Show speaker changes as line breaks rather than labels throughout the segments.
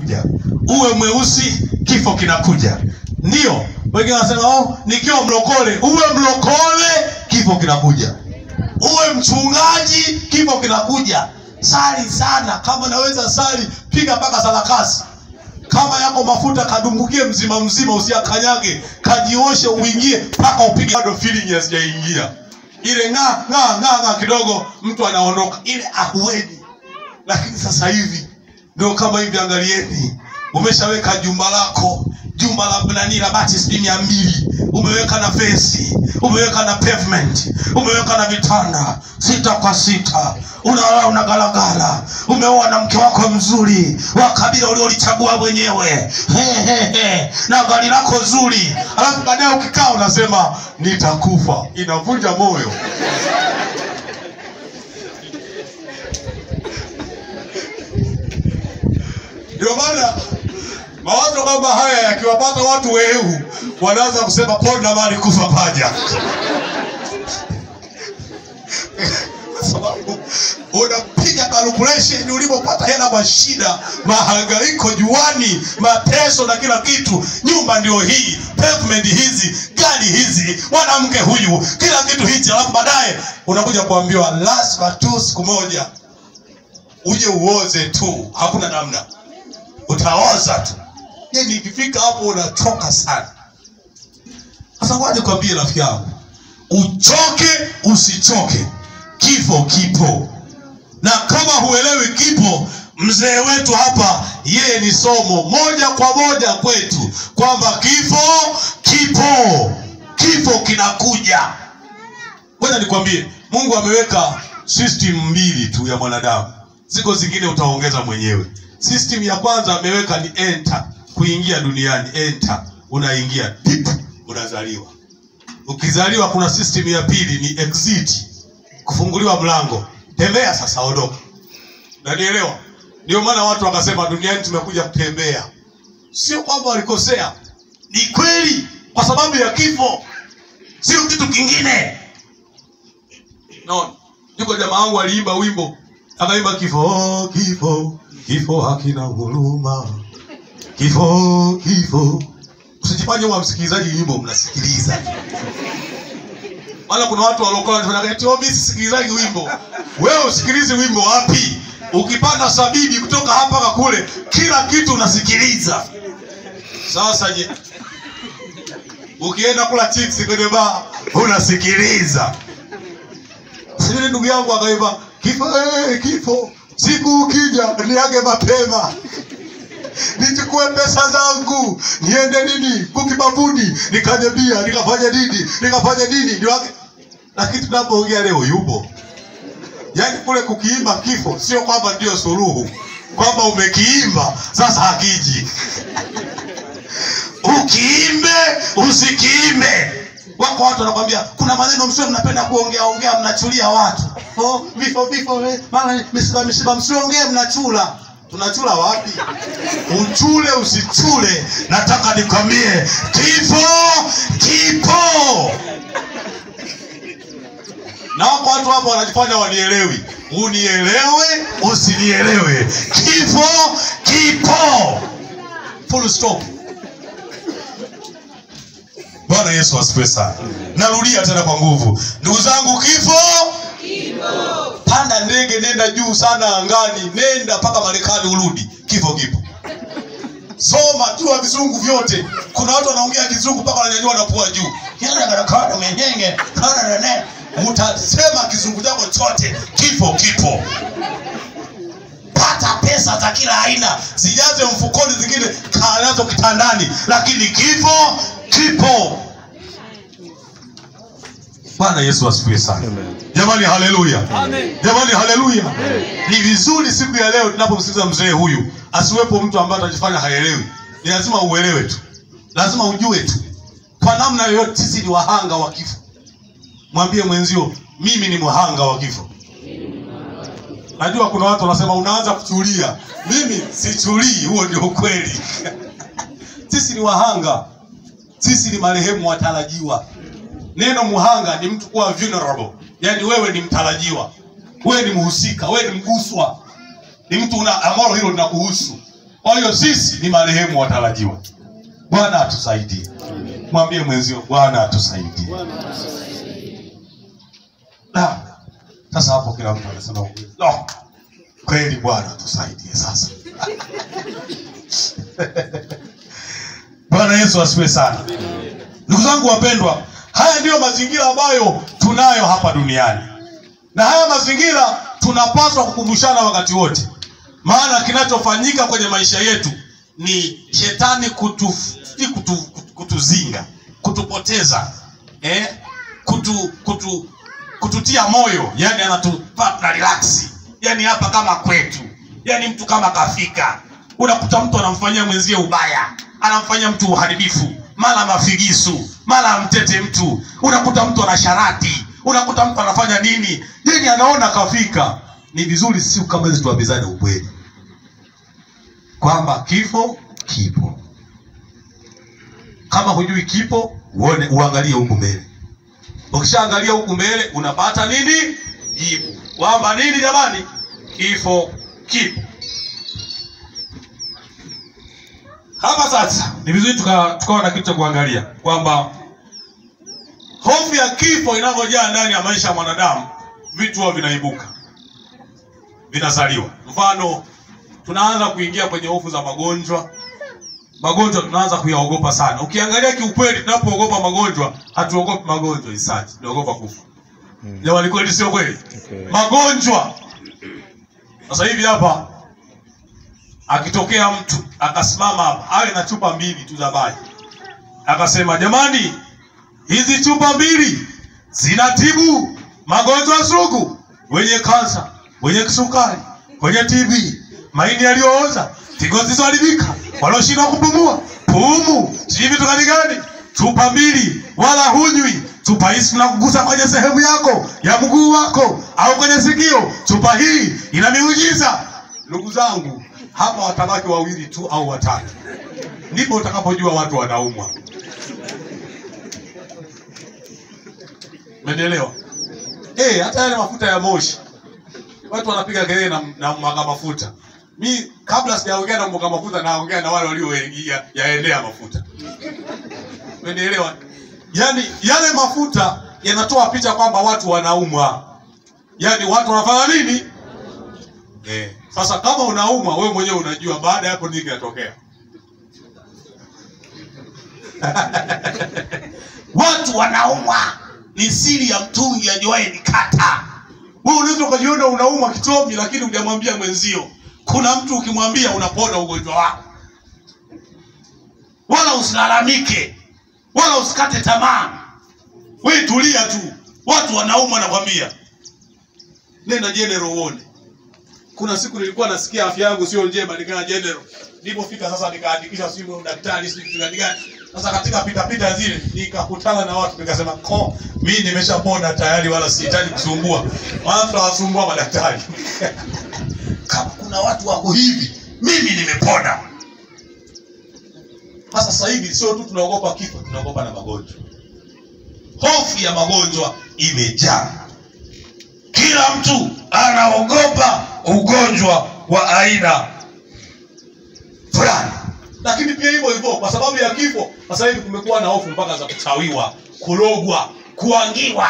kuja. Uwe mweusi, kifo kinakuja. Ndio wengine wanasema oh, nikiwa mlokole. Uwe mlokole, kifo kinakuja. Uwe mchungaji, kifo kinakuja. Sali sana, kama naweza sali, piga mpaka sarakasi. Kama yako mafuta kadumbukie mzima mzima, usiakanyage, kajioshe, uingie mpaka upige. Bado feeling hazijaingia ile ng'aa ng'aa ng'aa ng'aa kidogo, mtu anaondoka, ile ahueni. Lakini sasa hivi ndio kama hivi, angalieni, umeshaweka jumba lako jumba la nani la bati sijui mia mbili umeweka na fensi umeweka na pavement umeweka na vitanda sita kwa sita unalala unagalagala umeoa na mke wako mzuri wa kabila uliolichagua mwenyewe He, he, he. na gari lako zuri alafu baadaye ukikaa unasema nitakufa inavunja moyo ndio maana mawazo kama haya yakiwapata watu wehu wanaanza kusema Paul na mali kufa paja kwa sababu unapiga calculation ulipopata hela kwa shida mahangaiko juani mateso na kila kitu nyumba ndio hii pavement hizi gari hizi mwanamke huyu kila kitu hichi alafu baadaye unakuja kuambiwa lazima tu siku moja uje uoze tu hakuna namna utaoza tu yani ikifika hapo unachoka sana sasa waje kwambie rafiki yangu uchoke usichoke kifo kipo na kama huelewi kipo mzee wetu hapa yeye ni somo moja kwa moja kwetu kwamba kifo kipo kifo kinakuja ngoja nikwambie mungu ameweka system mbili tu ya mwanadamu ziko zingine utaongeza mwenyewe system ya kwanza ameweka ni enter kuingia duniani enter unaingia dip unazaliwa ukizaliwa kuna system ya pili ni exit kufunguliwa mlango tembea sasa ondoka nanielewa ndio maana watu wakasema duniani tumekuja kutembea sio kwamba walikosea ni kweli kwa sababu ya kifo sio kitu kingine no yuko jamaa wangu aliimba wimbo akaimba kifo kifo kifo hakina huruma kifo kifo usijifanye wa msikilizaji wimbo mnasikiliza maana kuna watu waliokuwa wanafanya eti oh, mimi sisikilizaji wimbo wewe usikilizi wimbo wapi ukipanda sabini kutoka hapa mpaka kule kila kitu unasikiliza sasa je ukienda kula chips kwenye baa unasikiliza sivile ndugu yangu akaimba kifo eh, kifo siku ukija niage mapema nichukue pesa zangu niende nini kukibabuni nikanye bia nikafanya nini nikafanya nini niwage lakini tunapoongea leo yupo yaani kule kukiimba kifo sio kwamba ndio suluhu kwamba umekiimba sasa hakiji ukiimbe usikiimbe wako watu wanakwambia kuna maneno msio mnapenda kuongea ongea mnachulia watu oh, vifo vifo eh, mara misiba misiba msiongee mnachula tunachula wapi uchule usichule nataka nikwambie kifo kipo na wako watu hapa wanajifanya wanielewi unielewe usinielewe kifo kipo full stop bwana yesu asifiwe sana narudia tena kwa nguvu ndugu zangu kifo panda ndege nenda juu sana angani nenda mpaka marekani urudi kifo kipo soma jua vizungu vyote kuna watu wanaongea kizungu mpaka wananyanyua na pua juu menenge utasema kizungu chako chote kifo kipo pata pesa za kila aina zijaze mfukoni zingine kaa nazo kitandani lakini kifo kipo bwana yesu asifiwe sana jamani haleluya jamani haleluya ni vizuri siku ya leo tunapomsikiliza mzee huyu asiwepo mtu ambaye atajifanya haelewi ni lazima uelewe tu lazima ujue tu kwa namna yoyote sisi ni wahanga wa kifo mwambie mwenzio mimi ni mhanga wa kifo najua kuna watu wanasema unaanza kuchulia mimi sichulii huo ndio ukweli sisi ni wahanga sisi ni marehemu watarajiwa neno muhanga ni mtu kuwa vulnerable yaani wewe ni mtarajiwa wewe ni mhusika wewe ni mguswa ni mtu una ambalo hilo linakuhusu kwa hiyo sisi ni marehemu watarajiwa bwana atusaidie mwambie mwenzio bwana atusaidie Da. sasa hapo kila mtu anasema no. kweli bwana atusaidie sasa bwana yesu asiwe sana ndugu zangu wapendwa haya ndiyo mazingira ambayo tunayo hapa duniani na haya mazingira tunapaswa kukumbushana wakati wote maana kinachofanyika kwenye maisha yetu ni shetani kutu, si kutu, kutu, kutuzinga kutupoteza eh? kutu, kutu, kututia moyo yani anatupa na relax yani hapa kama kwetu yani mtu kama kafika unakuta mtu anamfanyia mwenzie ubaya anamfanyia mtu uharibifu mara mafigisu mara amtete mtu unakuta mtu ana sharati unakuta mtu anafanya nini yani anaona kafika ni vizuri siku kama hizi tuambizane ukweli kwamba kifo kipo kama hujui kipo uone uangalie huku mbele ukishaangalia huku mbele unapata nini jibu kwamba nini jamani kifo kipo hapa sasa ni vizuri tukawa tuka na kitu cha kuangalia kwamba hofu ya kifo inavyojaa ndani ya maisha ya mwanadamu vitu huwa vinaibuka vinazaliwa mfano tunaanza kuingia kwenye hofu za magonjwa magonjwa tunaanza kuyaogopa sana ukiangalia kiukweli tunapoogopa magonjwa hatuogopi magonjwa isaji tunaogopa kufa jamani kweli sio kweli
Okay.
magonjwa sasa hivi hapa akitokea mtu akasimama hapa awe na chupa mbili tu za maji akasema jamani hizi chupa mbili zinatibu magonjwa sugu wenye kansa wenye kisukari wenye tb maini yaliyooza figo zilizoharibika wanaoshindwa kupumua pumu sijui vitu gani gani chupa mbili wala hunywi chupa hii tunakugusa kwenye sehemu yako ya mguu wako au kwenye sikio chupa hii ina miujiza ndugu zangu hapa watabaki wawili tu au watatu ndipo utakapojua watu wanaumwa Umeelewa? Eh, hata yale mafuta ya moshi. Watu wanapiga kelele na, na mwaga mafuta. Mi kabla sijaongea na mwaga mafuta naongea na wale walioingia yaendea mafuta. Umeelewa? Yaani yale mafuta yanatoa picha kwamba watu wanaumwa. Yaani watu wanafanya nini? Eh, sasa kama unaumwa wewe mwenyewe unajua baada ya hapo nini kinatokea. watu wanaumwa ni siri ya mtungi ajuaye ni kata wewe unaweza ukajiona unaumwa kitomi lakini hujamwambia mwenzio kuna mtu ukimwambia unapona ugonjwa wako wala usilalamike wala usikate tamaa we tulia tu watu wanaumwa nakwambia nenda general uone kuna siku nilikuwa nasikia afya yangu sio njema nikaenda general nilipofika sasa nikaandikisha simu daktari sijui kitu gani gani sasa katika pita pita zile nikakutana na watu nikasema ko mimi nimeshapona tayari wala sihitaji kusumbua maana tunawasumbua madaktari kama kuna watu wako hivi mimi nimepona sasa sasa hivi sio tu tunaogopa kifo tunaogopa na magonjwa hofu ya magonjwa imejaa kila mtu anaogopa ugonjwa wa aina fulani lakini pia hivyo hivyo kwa sababu ya kifo sasa hivi kumekuwa na hofu mpaka za kuchawiwa kulogwa kuangiwa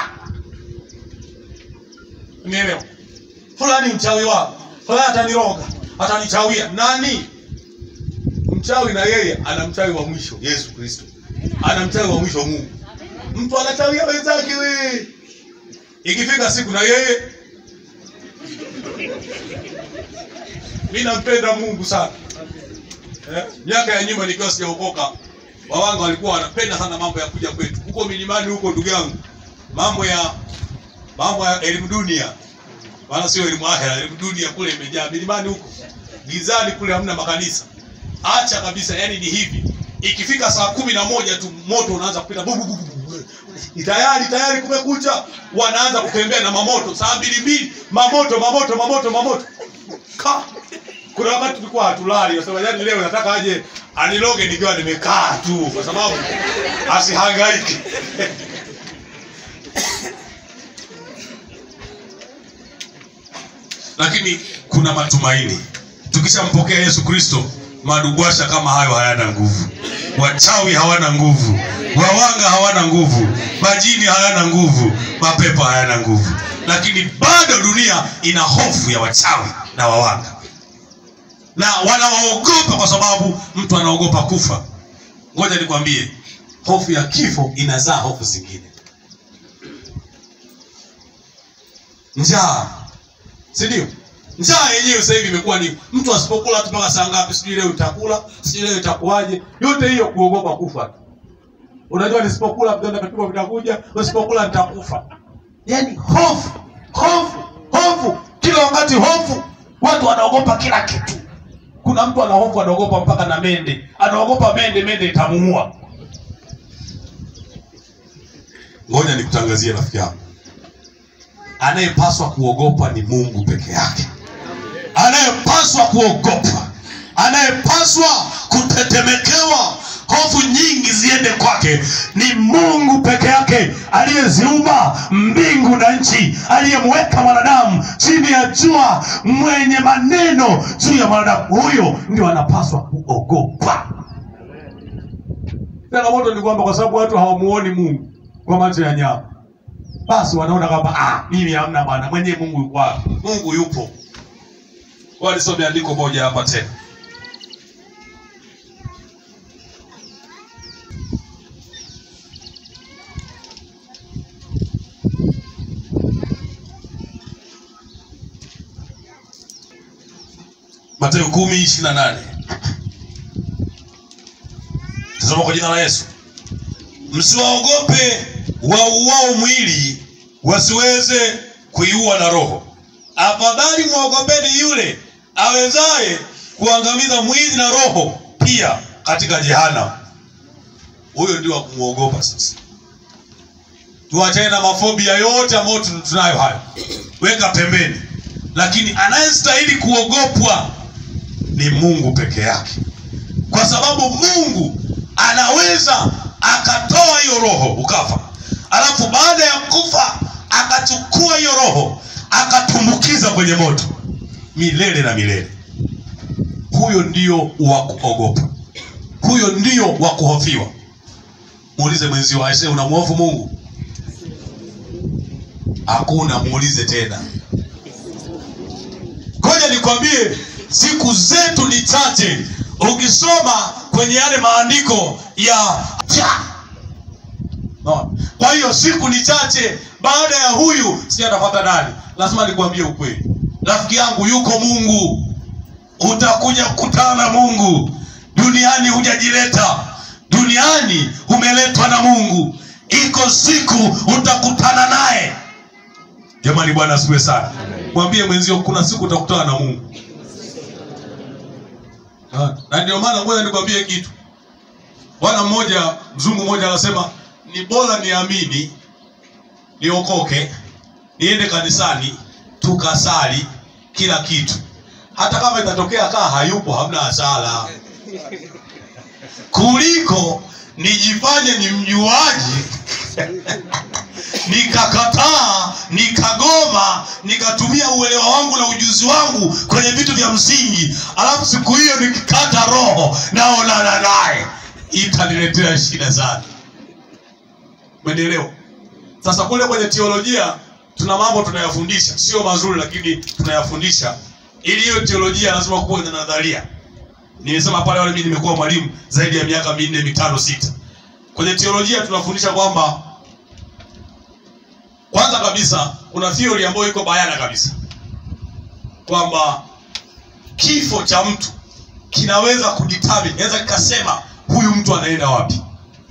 unielewa fulani mchawi wako fulani ataniroga atanichawia nani mchawi na yeye ana mchawi wa mwisho yesu kristo ana mchawi wa mwisho mungu mtu anachawia wenzake we ikifika siku na yeye mi nampenda mungu sana eh? miaka ya nyuma nikiwa sijaokoka wawanga walikuwa wanapenda sana mambo ya kuja kwetu huko milimani huko ndugu yangu mambo ya mambo ya elimu dunia maana sio elimu ahera elimu dunia kule imejaa milimani huko gizani kule hamna makanisa acha kabisa yani ni hivi ikifika saa kumi na moja tu moto unaanza kupita bu, bu, bu, bu, bu. Ni tayari tayari kumekucha wanaanza kutembea na mamoto saa mbili mbili mamoto mamoto mamoto mamoto Ka. kuna wakati tulikuwa hatulali nasema yani leo nataka aje aniloge nikiwa nimekaa tu kwa sababu asihangaiki lakini kuna matumaini tukishampokea yesu kristo madubwasha kama hayo hayana nguvu wachawi hawana nguvu wawanga hawana nguvu majini hayana nguvu mapepo hayana nguvu lakini bado dunia ina hofu ya wachawi na wawanga na wanawaogopa kwa sababu mtu anaogopa kufa ngoja nikwambie hofu ya kifo inazaa hofu zingine njaa si ndio njaa yenyewe sasa hivi imekuwa ni mtu asipokula tu mpaka saa ngapi sijui leo utakula sijui leo itakuwaje yote hiyo kuogopa kufa tu unajua nisipokula vidonda vya tumbo vitakuja nisipokula nitakufa yaani hofu hofu hofu kila wakati hofu watu wanaogopa kila kitu kuna mtu ana hofu anaogopa mpaka na mende anaogopa mende mende itamuua ngoja nikutangazie rafiki yangu anayepaswa kuogopa ni mungu peke yake anayepaswa kuogopa anayepaswa kutetemekewa hofu nyingi ziende kwake ni mungu peke yake aliyeziumba mbingu na nchi aliyemweka mwanadamu chini ya jua mwenye maneno juu ya mwanadamu huyo ndio anapaswa kuogopa changamoto ni kwamba kwa sababu watu hawamuoni mungu kwa macho ya nyama basi wanaona kwamba ah, mimi hamna bwana mwenyewe mungu yuko wapi mungu yupo walisome andiko moja hapa tena Mathayo kumi ishirini na nane tasoma kwa jina la Yesu. Msiwaogope wauao mwili wasiweze kuiua na roho, afadhali mwogopeni yule awezaye kuangamiza mwili na roho pia katika jehanamu. Huyo ndio wa kumwogopa. Sasa tuachane na mafobia yote ambayo tun- tunayo hayo, weka pembeni, lakini anayestahili kuogopwa ni Mungu peke yake, kwa sababu Mungu anaweza akatoa hiyo roho ukafa, alafu baada ya kufa akachukua hiyo roho akatumbukiza kwenye moto milele na milele. Huyo ndio wa kuogopa, huyo ndio wa kuhofiwa. Muulize mwenzio, aise, unamhofu Mungu? Hakuna, muulize tena. Ngoja nikwambie, siku zetu ni chache. Ukisoma kwenye yale maandiko ya cha no. Kwa hiyo siku ni chache, baada ya huyu si atafuata nani? Lazima nikwambie ukweli, rafiki yangu, yuko Mungu. Utakuja kukutana na Mungu. Duniani hujajileta, duniani umeletwa na Mungu. Iko siku utakutana naye. Jamani, Bwana asifiwe sana. Mwambie mwenzio, kuna siku utakutana na Mungu. Ah, na ndio maana ngoja nikwambie kitu. Bwana mmoja, mzungu mmoja anasema ni bora niamini, niokoke, niende kanisani, tukasali kila kitu, hata kama itatokea kaa hayupo, hamna hasara, kuliko nijifanye ni mjuaji nikakataa nikagoma nikatumia uelewa wangu na ujuzi wangu kwenye vitu vya msingi alafu siku hiyo nikikata roho naonana naye itaniletea shida sana umenielewa sasa kule kwenye teolojia tuna mambo tunayafundisha sio mazuri lakini tunayafundisha ili hiyo teolojia lazima kuwa na nadharia nimesema pale wale mimi nimekuwa mwalimu zaidi ya miaka minne mitano sita kwenye teolojia tunafundisha kwamba kwanza kabisa kuna theory ambayo iko bayana kabisa kwamba kifo cha mtu kinaweza kudetermine naweza kikasema huyu mtu anaenda wapi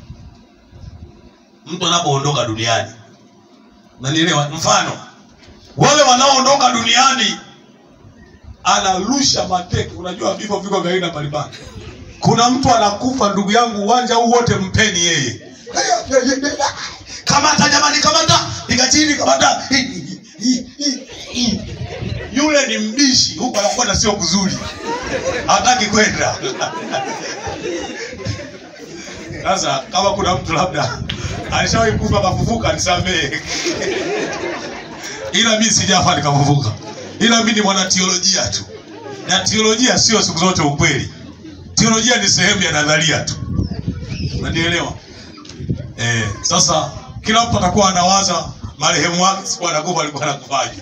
mtu anapoondoka duniani nanielewa mfano wale wanaoondoka duniani anarusha mateke unajua vifo viko vya aina mbalimbali kuna mtu anakufa ndugu yangu uwanja huu wote mpeni yeye kamata jamani kamata piga chini kamata yule ni mbishi huku anakwenda sio kuzuri hataki kwenda sasa kama kuna mtu labda alishawahi kufa akafufuka nisamehe ila mi sijafa nikafufuka ila mi ni mwana teolojia tu na teolojia sio siku zote ukweli teolojia ni sehemu ya nadharia tu unanielewa eh, sasa kila mtu atakuwa anawaza marehemu wake siku anakufa alikuwa anakufaje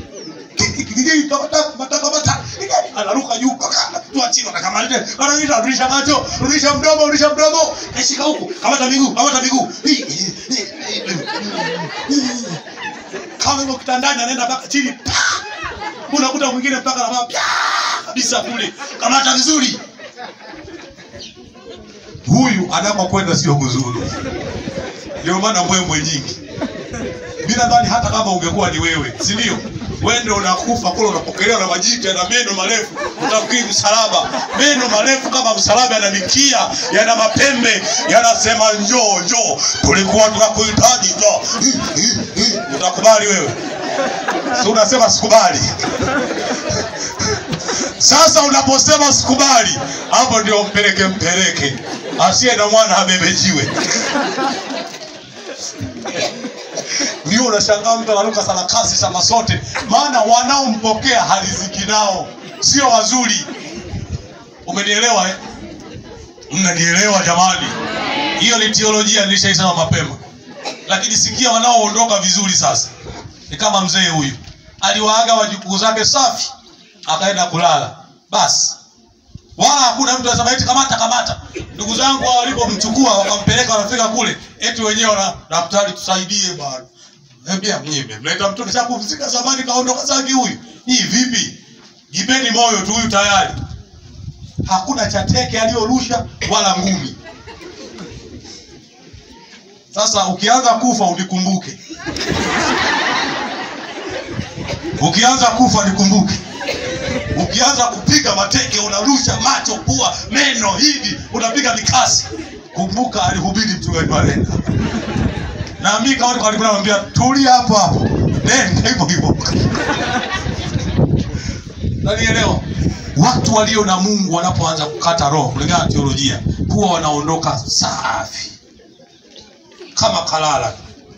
anaruka juu mpaka anatua chini anakamata anaita rudisha macho rudisha mdomo rudisha mdomo kashika huku kamata miguu kamata miguu kama yuko kitandani anaenda mpaka chini pa! unakuta mwingine mpaka anafanya pya kabisa kule kamata vizuri huyu anakokwenda sio kuzuri ndio maana mbwembwe nyingi mi nadhani hata kama ungekuwa ni wewe si ndio wewe ndio unakufa kule unapokelewa na majike na meno marefu utafikiri msalaba meno marefu kama msalaba yana mikia yana mapembe yanasema njoo njoo tulikuwa tunakuhitaji njoo Hi, hi, hi. utakubali wewe si unasema sikubali sasa unaposema sikubali hapo ndio mpeleke mpeleke asiye na mwana abebejiwe ndio unashangaa mtu anaruka sarakasi sama sote maana wanaompokea haliziki nao sio wazuri umenielewa eh? mnanielewa jamani hiyo ni teolojia nilishaisema mapema lakini sikia wanaoondoka vizuri sasa ni kama mzee huyu aliwaaga wajukuu zake safi akaenda kulala basi wala hakuna mtu anasema eti kamata kamata ndugu zangu hao walipomchukua wakampeleka wanafika kule eti wenyewe wana daktari tusaidie bwana Ambia mnyime mleta mtoto sasa kufika zamani kaondoka zake huyu hii vipi jipeni moyo tu huyu tayari hakuna cha teke aliyorusha wala ngumi sasa ukianza kufa unikumbuke ukianza kufa nikumbuke ukianza kupiga mateke unarusha macho pua meno hivi unapiga mikasi kumbuka alihubiri mchungaji Malenda na mimi kama nilikuwa namwambia tulia hapo hapo nenda hivyo hivyo nanielewa watu walio na Mungu wanapoanza kukata roho kulingana na teolojia huwa wanaondoka safi kama kalala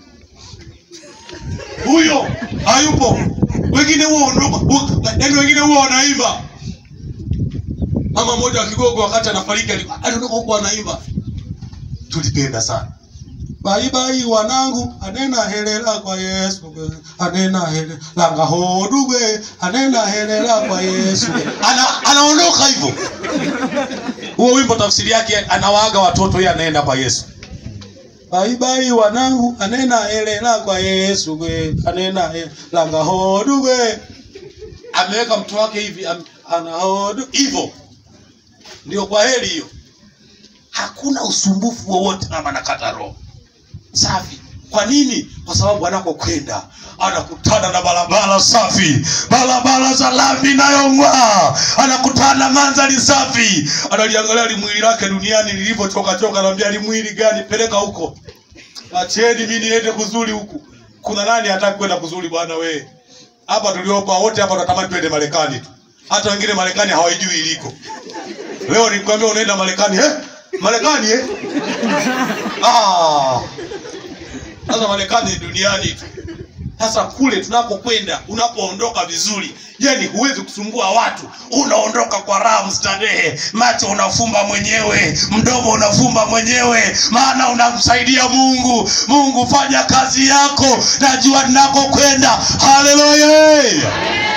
huyo hayupo wengine huwa ondoka yaani wengine huwa wanaimba mama mmoja wa kigogo wakati anafariki alikuwa- aliondoka huko anaimba tulipenda sana baibai wanangu anena helela kwa yesu anena helela ngahodugwe anena helela kwa yesu Ana, anaondoka hivyo huo wimbo tafsiri yake anawaaga watoto yeye anaenda kwa yesu baibai wanangu anena helela kwa yesu gwe anena helela ngahodugwe ameweka mto wake hivi am, anahodu hivyo ndio kwa heri hiyo hakuna usumbufu wowote kama nakata roho safi kwa nini kwa sababu anakokwenda anakutana na barabara safi barabara za lami inayong'aa anakutana na mandhari safi analiangalia limwili lake duniani lilivyochoka choka anaambia limwili gani peleka huko acheni mi niende kuzuri huku kuna nani hataki kwenda kuzuri bwana wee hapa tuliopa wote hapa tunatamani twende marekani tu hata wengine marekani hawaijui iliko leo nikwambia unaenda marekani eh? marekani eh? ah. Sasa Marekani ni duniani tu. Sasa kule tunapokwenda, unapoondoka vizuri, yani huwezi kusumbua watu, unaondoka kwa raha mstarehe, macho unafumba mwenyewe, mdomo unafumba mwenyewe, maana unamsaidia Mungu. Mungu, fanya kazi yako, najua ninakokwenda. Haleluya!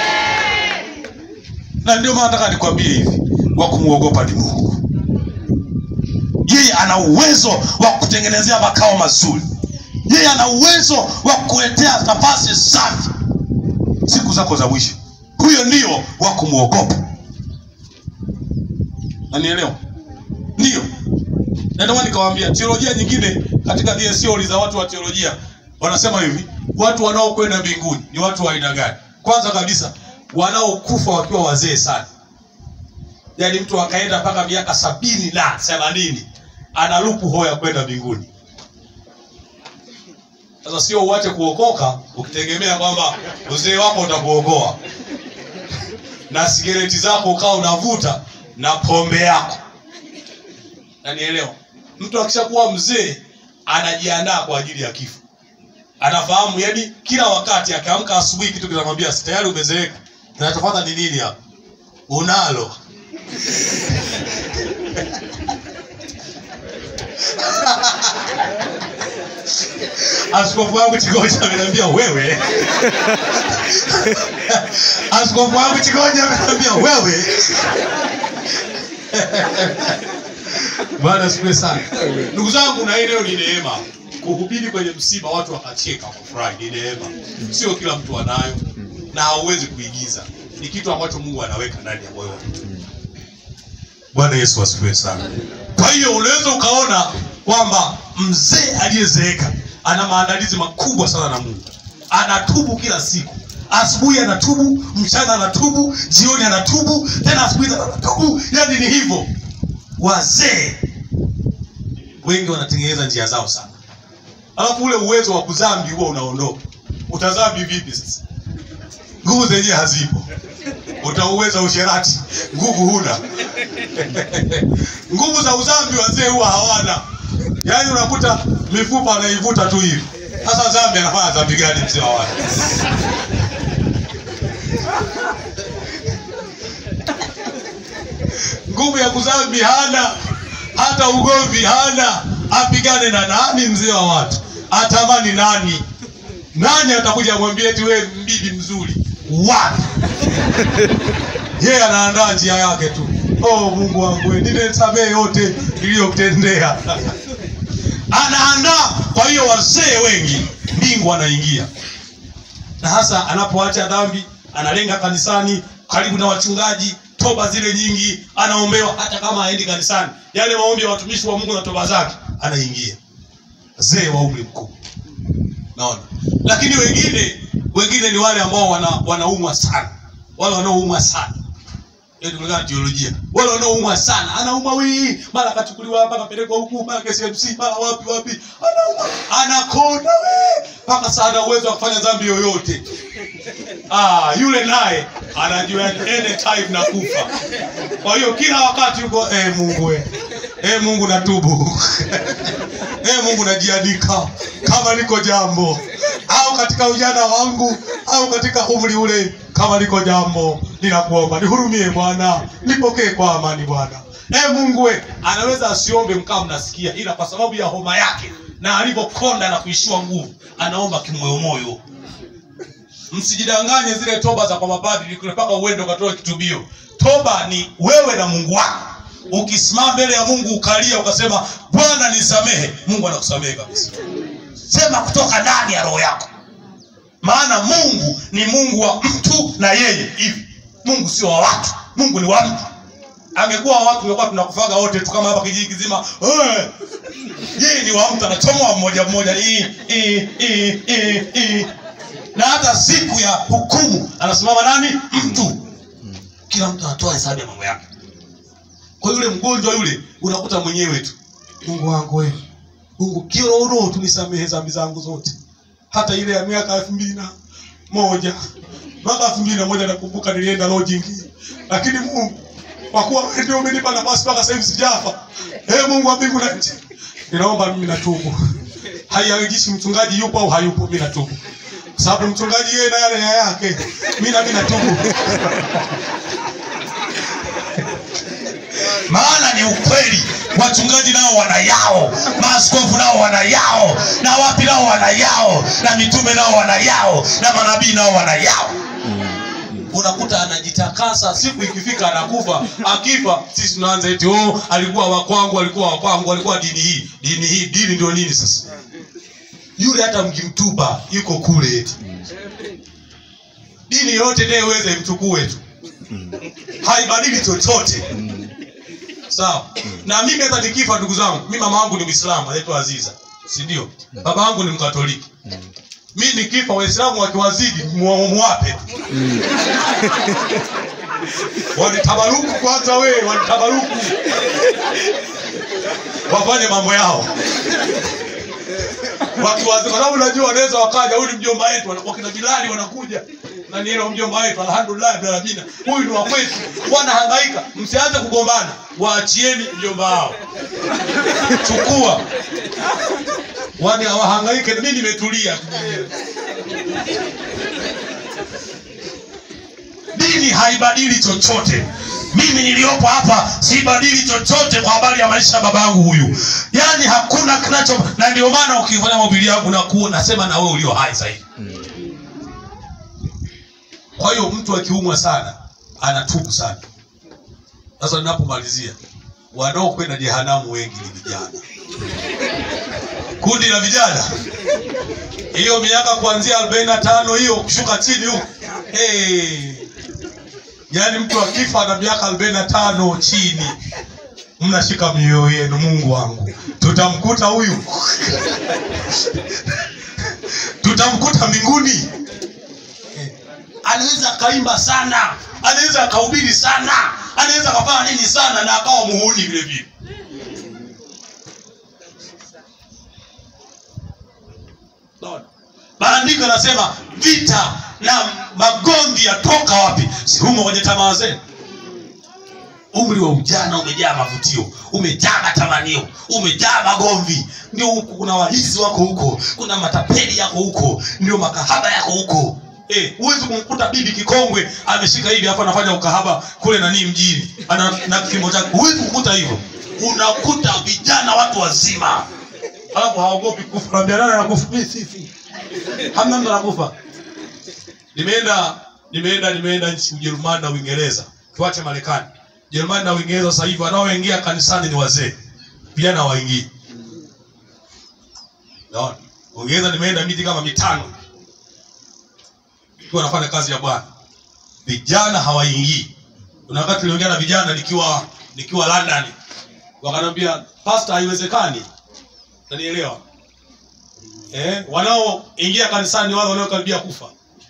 Na ndio maana nataka nikwambie hivi, wa kumwogopa ni Mungu. Yeye ana uwezo wa kutengenezea makao mazuri yeye ana uwezo wa kuletea nafasi safi siku zako za mwisho huyo ndio wa kumwogopa nanielewa ndio na ndio maana nikawaambia teolojia nyingine katika zile theory za watu wa teolojia wanasema hivi watu wanaokwenda mbinguni ni watu wa aina gani kwanza kabisa wanaokufa wakiwa wazee sana yaani mtu akaenda mpaka miaka sabini na themanini analupu hoya kwenda mbinguni sasa sio uache kuokoka ukitegemea kwamba uzee wako utakuokoa na sigareti zako ukawa unavuta na pombe yako nanielewa mtu akishakuwa mzee anajiandaa kwa ajili ya kifo anafahamu yani kila wakati akiamka asubuhi kitu kinamwambia "Si tayari umezeeka kinachofata ni nini hapa unalo askofu wangu Chigoja ameniambia wewe, askofu wangu Chigoja ameniambia wewe. Bwana asifiwe sana. Ndugu zangu, na hii leo ni neema kuhubiri kwenye msiba, watu wakacheka wakafurahi, ni neema, sio kila mtu anayo na hauwezi kuigiza, ni kitu ambacho Mungu anaweka ndani ya moyo wa mtu. Bwana Yesu asifiwe sana. Kwa hiyo unaweza ukaona kwamba mzee aliyezeeka ana maandalizi makubwa sana na Mungu, anatubu kila siku. Asubuhi anatubu, mchana anatubu, jioni anatubu, tena asubuhi anatubu. Yani ni hivyo. Wazee wengi wanatengeneza njia zao sana, alafu ule uwezo wa kudhambi huo unaondoka. Utadhambi vipi sasa? Nguvu zenyewe hazipo. Utauweza usherati, nguvu huna. nguvu za udhambi wazee huwa hawana. Yaani unakuta mifupa anaivuta tu hivi. Sasa dhambi anafanya dhambi gani mzee wa watu? nguvu ya kudhambi hana, hata ugomvi hana. Apigane na nani mzee wa watu? Atamani nani? Nani atakuja amwambie eti wewe mbibi mzuri? Wapi? Yeye anaandaa njia yake tu. Oh Mungu wangu, wewe nimesamehe yote niliyokutendea. Anaandaa. Kwa hiyo wazee wengi mbingu anaingia, na hasa anapoacha dhambi, analenga kanisani, karibu na wachungaji, toba zile nyingi, anaombewa. Hata kama haendi kanisani, yale maombi ya watumishi wa Mungu na toba zake, anaingia. Wazee wa umri mkubwa, naona. Lakini wengine wengine ni wale ambao wana, wanaumwa sana, wale wanaoumwa sana Yaani kulingana na teolojia. Wale wanaoumwa sana, anaumwa wii, mara akachukuliwa hapa akapelekwa huku, mara KCMC, mara wapi wapi. Anaumwa, anakonda we, mpaka sana uwezo wa kufanya dhambi yoyote. Ah, yule naye anajua yani anytime na kufa. Kwa hiyo kila wakati yuko eh, Mungu we. Eh, Mungu natubu. eh, Mungu najiandika kama niko jambo au katika ujana wangu au katika umri ule, kama liko jambo, ninakuomba nihurumie Bwana, nipokee kwa amani Bwana. E Mungu we, anaweza asiombe mkaa mnasikia, ila kwa sababu ya homa yake na alivyokonda na kuishiwa nguvu, anaomba kimoyomoyo. Msijidanganye zile toba za kwa mapadri kule mpaka uende ukatoe kitubio. Toba ni wewe na Mungu wako. Ukisimama mbele ya Mungu ukalia ukasema, Bwana nisamehe, Mungu anakusamehe kabisa. Sema kutoka ndani ya roho yako, maana Mungu ni Mungu wa mtu na yeye hivi. Mungu sio wa watu, Mungu ni wa mtu. Angekuwa wa watu tungekuwa tunakufaga wote tu kama hapa kijiji kizima. Eh, yeye ni wa mtu, anachomoa mmoja mmoja, hii hii hii hii hii. na hata siku ya hukumu anasimama nani? Mtu. Kila mtu anatoa hesabu ya mambo yake. Kwa yule mgonjwa yule unakuta mwenyewe tu, Mungu wangu wewe Mungu kiroho tu nisamehe dhambi zangu zote, hata ile ya miaka elfu mbili na moja mpaka elfu mbili na moja nakumbuka nilienda lodging, lakini Mungu kwa kuwa wewe ndio umenipa nafasi mpaka sasa hivi sijafa. Ee Mungu wa mbingu na nchi, ninaomba mimi natubu. Haijalishi mchungaji yupo au hayupo, mimi natubu, kwa sababu mchungaji yeye na yale ya yake, mimi na mimi natubu. maana ni ukweli. Wachungaji nao wana yao, maaskofu nao wana yao, na wapi nao wana yao, na mitume nao wana yao, na manabii nao wana yao. Unakuta anajitakasa, siku ikifika anakufa. Akifa sisi tunaanza eti oh, alikuwa wa kwangu, alikuwa wa kwangu, alikuwa dini hii, dini hii. Dini ndio nini sasa? Yule hata mkimtupa yuko kule eti dini yote ndiye uweze mchukue tu, haibadili chochote. Sawa. Na mimi hata nikifa, ndugu zangu, mimi mama yangu ni Muislamu, anaitwa Aziza, si ndio? Baba yangu ni Mkatoliki. Mimi nikifa, Waislamu wakiwazidi, mu- muwape tu. Wanitabaruku kwanza, we wanitabaruku, wafanye mambo yao wakiwazi, kwa sababu najua wanaweza wakaja, huyu ni mjomba wetu, wana- wakina Bilali wanakuja na nielo mjomba wetu, alhamdulillah bila rabina, huyu ni wa kwetu, wanahangaika. Msianze kugombana, waachieni mjomba wao, chukua wani hawahangaike, mimi nimetulia tu mwenyewe. Dini haibadili chochote. mimi niliyopo hapa sibadili chochote kwa habari ya maisha ya baba yangu huyu yaani hakuna kinacho na ndio maana ukifanya mahubiri yangu nakuwa nasema na wewe ulio hai zaidi kwa hiyo mtu akiumwa sana anatubu sana sasa ninapomalizia wanaokwenda jehanamu wengi ni vijana kundi la vijana hiyo miaka kuanzia arobaini na tano hiyo kushuka chini huko hey. yaani mtu akifa na miaka arobaini na tano chini mnashika mioyo yenu mungu wangu tutamkuta huyu tutamkuta mbinguni Eh, anaweza akaimba sana anaweza akahubiri sana anaweza akafanya nini sana na akawa muhuni vile vile Unaona? maandiko yanasema vita na magomvi yatoka wapi si humo kwenye tamaa zenu umri wa ujana umejaa mavutio umejaa matamanio umejaa magomvi ndio huku kuna wahizi wako huko kuna matapeli yako huko ndio makahaba yako huko Eh, huwezi kumkuta bibi kikongwe ameshika hivi hapo anafanya ukahaba kule nanii mjini ana na kimo chake huwezi kukuta hivyo unakuta vijana watu wazima alafu haogopi kufa naambia nani anakufa mimi sifi hamna mtu anakufa nimeenda nimeenda nimeenda nchi ujerumani na uingereza tuache marekani jerumani na uingereza sasa hivi wanaoingia kanisani ni wazee vijana waingii naona uingereza nimeenda miti kama mitano ikiwa nafanya kazi ya bwana vijana hawaingii kuna wakati tuliongea na vijana nikiwa nikiwa london wakaniambia pasta haiwezekani nanielewa eh, wanaoingia kanisani ni wale wanaokaribia kufa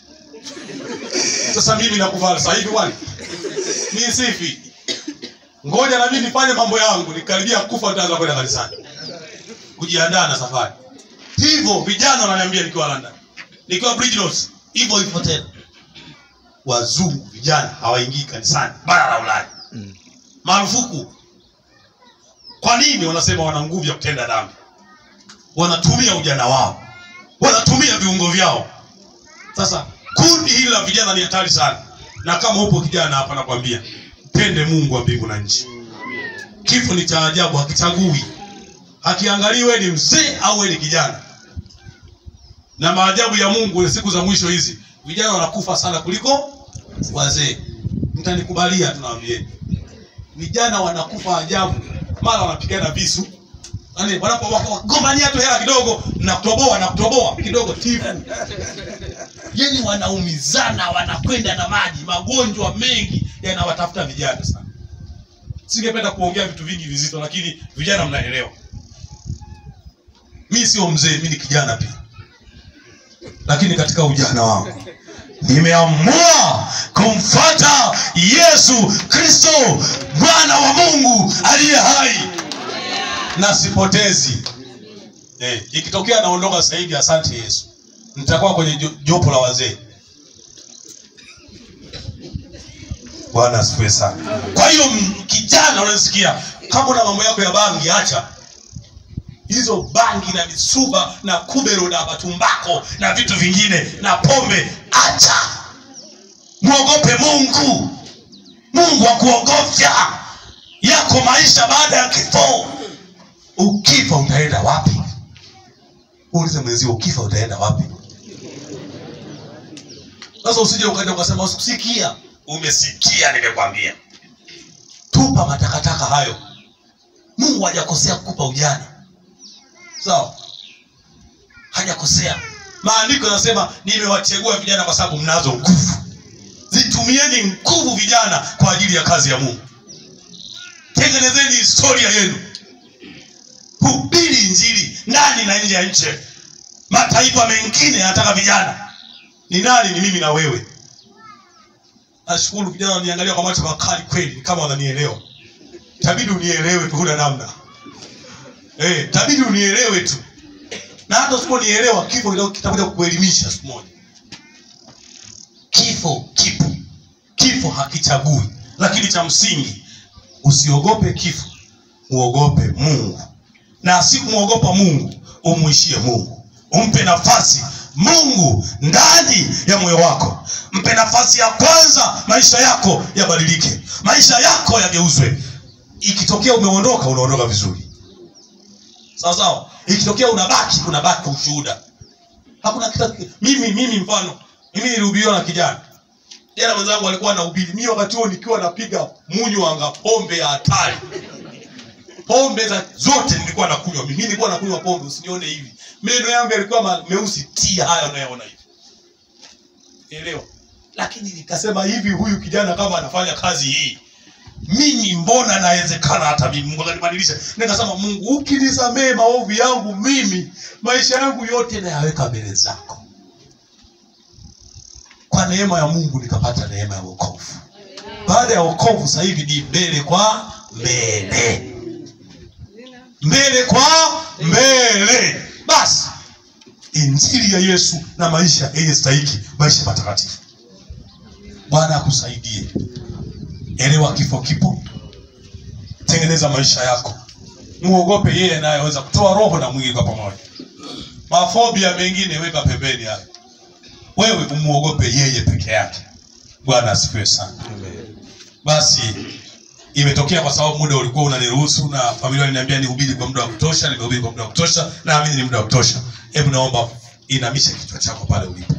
sasa mimi nakufa sasa hivi kwani mi sifi ngoja na mimi nifanye mambo yangu nikaribia kufa nitaanza kwenda kanisani kujiandaa na safari hivyo vijana wananiambia nikiwa london nikiwa bridgenos hivyo hivyo tena wazungu vijana hawaingii kanisani bara la ulaya marufuku kwa nini wanasema wana nguvu ya kutenda dhambi wanatumia ujana wao wanatumia viungo vyao sasa kundi hili la vijana ni hatari sana na kama upo kijana hapa nakwambia mpende mungu wa mbingu na nchi kifo ni cha ajabu hakichagui hakiangalii wewe ni mzee au wewe ni kijana na maajabu ya mungu ni siku za mwisho hizi vijana wanakufa sana kuliko wazee mtanikubalia tunawambieni vijana wanakufa ajabu mara wanapigana visu Yaani wanapo wagombania tu hela kidogo na kutoboa na kutoboa kidogo tifu yani wanaumizana wanakwenda na maji magonjwa mengi yanawatafuta vijana sana singependa kuongea vitu vingi vizito lakini vijana mnaelewa mi sio mzee mi ni kijana pia lakini katika ujana wangu nimeamua kumfata yesu kristo mwana wa mungu aliye hai na sipotezi eh, ikitokea naondoka sasa hivi asante yesu nitakuwa kwenye jo- jopo la wazee bwana asifiwe sana kwa hiyo m- kijana unasikia kama una mambo yako ya bangi acha hizo bangi na misuba na kubero na matumbako na vitu vingine na pombe acha mwogope mungu mungu akuogofya yako maisha baada ya kifo ukifa utaenda wapi uulize mwenzio ukifa utaenda wapi sasa usije ukaenda ukasema usikusikia umesikia nimekwambia tupa matakataka hayo mungu hajakosea kukupa ujana sawa hajakosea maandiko yanasema nimewachagua vijana kwa sababu mnazo nguvu zitumieni nguvu vijana kwa ajili ya kazi ya mungu tengenezeni historia yenu hubiri injili ndani na nje ya nchi mataifa mengine yanataka vijana ni nani ni mimi na wewe nashukuru vijana waniangalia kwa macho makali kweli ni kama wananielewa tabidi unielewe tu huna namna eh tabidi unielewe tu na hata usiponielewa kifo kitakuja- kitakuja kukuelimisha siku moja kifo kipo kifo hakichagui lakini cha msingi usiogope kifo muogope mungu na asikumwogopa mungu umuishie mungu umpe nafasi mungu ndani ya moyo wako mpe nafasi ya kwanza maisha yako yabadilike maisha yako yageuzwe ikitokea umeondoka unaondoka vizuri sawa sawa ikitokea unabaki unabaki kwa ushuhuda hakuna kita mimi mimi mfano mimi nilihubiriwa na kijana jana mwenzangu alikuwa anahubiri mimi wakati huo nikiwa napiga munywanga pombe ya hatari pombe za zote nilikuwa nakunywa mimi nilikuwa nakunywa pombe usinione hivi meno yangu yalikuwa ma- meusi tia haya unayoona hivi elewa lakini nikasema hivi huyu kijana kama anafanya kazi hii mimi mbona nawezekana hata mimi mungu akanibadilisha nikasema mungu ukinisamee maovu yangu mimi maisha yangu yote nayaweka mbele zako kwa neema ya mungu nikapata neema ya wokovu baada ya wokovu sasa hivi ni mbele kwa mbele mbele kwa mbele basi injili ya yesu na maisha yenye stahiki maisha matakatifu bwana akusaidie elewa kifo kipo tengeneza maisha yako muogope yeye anayeweza kutoa roho na mwili kwa pamoja mafobia mengine weka pembeni hayo wewe umuogope yeye peke yake bwana asifiwe sana basi imetokea kwa sababu muda ulikuwa unaniruhusu na familia waliniambia nihubiri kwa muda wa kutosha nimehubiri kwa muda wa kutosha naamini ni muda wa kutosha hebu naomba inamishe kichwa chako pale ulipo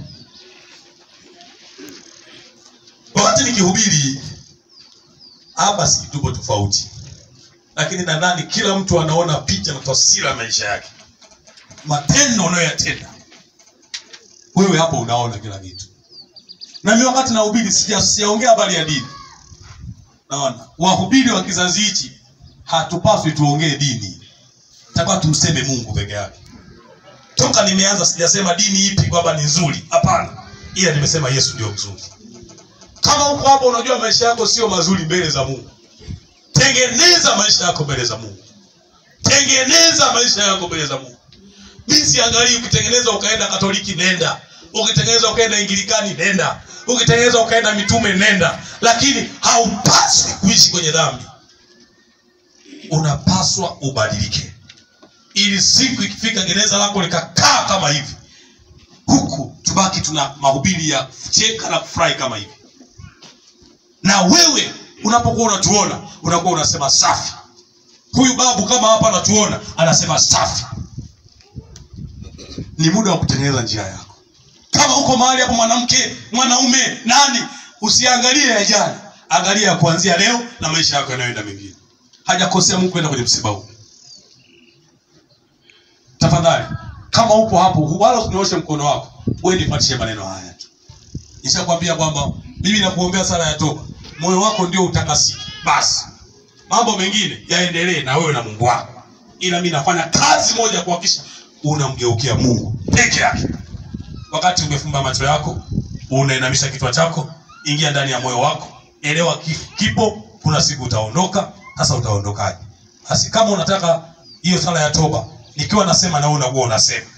wakati nikihubiri hapa si tupo tofauti lakini nadhani kila mtu anaona picha na taswira ya maisha yake matendo unayoyatenda wewe hapo unaona kila kitu na mimi wakati nahubiri sija- sijaongea habari ya dini naona wahubiri wa kizazi hichi hatupaswi tuongee dini takiwa tumseme mungu peke yake toka nimeanza sijasema dini ipi kwamba ni nzuri hapana ila nimesema yesu ndio mzuri kama huko hapo unajua maisha yako sio mazuri mbele za mungu tengeneza maisha yako mbele za mungu tengeneza maisha yako mbele za mungu mi siangalii ukitengeneza ukaenda katoliki nenda ukitengeneza ukaenda ingilikani nenda ukitengeneza ukaenda mitume nenda lakini haupaswi kuishi kwenye dhambi unapaswa ubadilike ili siku ikifika gereza lako likakaa kama hivi huku tubaki tuna mahubiri ya kucheka na kufurahi kama hivi na wewe unapokuwa unatuona unakuwa unasema safi huyu babu kama hapa anatuona anasema safi ni muda wa kutengeneza njia yako kama uko mahali hapo mwanamke mwanaume nani usiangalie ya jana angalia ya kuanzia leo na maisha yako yanayoenda mengine hajakosea mungu kwenda kwenye msiba huu tafadhali kama upo hapo wala usinyooshe mkono wako wewe nipatishe maneno haya tu nishakwambia kwamba mimi nakuombea sala ya toba moyo wako ndio utakasiki basi mambo mengine yaendelee na wewe na mungu wako ila mi nafanya kazi moja kuhakikisha unamgeukia mungu peke yake wakati umefumba macho yako unainamisha kichwa chako ingia ndani ya moyo wako elewa kifo kipo kuna siku utaondoka sasa utaondokaje basi kama unataka hiyo sala ya toba nikiwa nasema na wewe unakuwa unasema